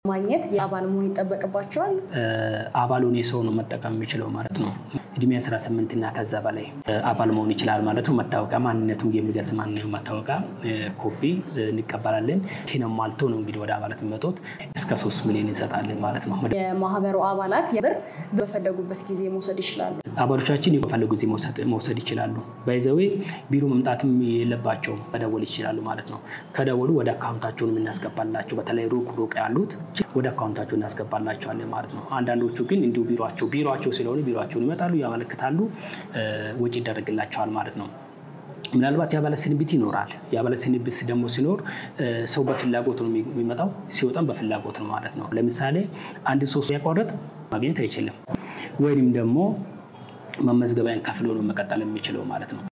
ማግኘት የአባል መሆን ይጠበቅባቸዋል። አባል ሆኔ ሰው ነው መጠቀም የሚችለው ማለት ነው። እድሜ 18 እና ከዛ በላይ አባል መሆን ይችላል ማለት ነው። መታወቂያ ማንነቱን የሚገልጽ ማንኛውም መታወቂያ ኮፒ እንቀበላለን። ይህንም ማልቶ ነው እንግዲህ ወደ አባላት የሚመጡት እስከ ሶስት ሚሊዮን እንሰጣለን ማለት ነው። የማህበሩ አባላት የብር በፈለጉበት ጊዜ መውሰድ ይችላሉ። አባሎቻችን በፈለጉ ጊዜ መውሰድ ይችላሉ። ባይዘዌ ቢሮ መምጣትም የለባቸውም መደወል ይችላሉ ማለት ነው። ከደወሉ ወደ አካውንታቸውን የምናስገባላቸው በተለይ ሩቅ ሩቅ ያሉት ወደ አካውንታቸው እናስገባላቸዋለን ማለት ነው። አንዳንዶቹ ግን እንዲሁ ቢሮቸው ቢሮቸው ስለሆነ ቢሮቸውን ይመጣሉ፣ ያመለክታሉ፣ ወጪ ይደረግላቸዋል ማለት ነው። ምናልባት የአባላት ስንብት ይኖራል። የአባላት ስንብት ደግሞ ሲኖር ሰው በፍላጎት ነው የሚመጣው፣ ሲወጣም በፍላጎት ነው ማለት ነው። ለምሳሌ አንድ ሰው ያቋረጥ ማግኘት አይችልም፣ ወይም ደግሞ መመዝገቢያን ከፍሎ ነው መቀጠል የሚችለው ማለት ነው።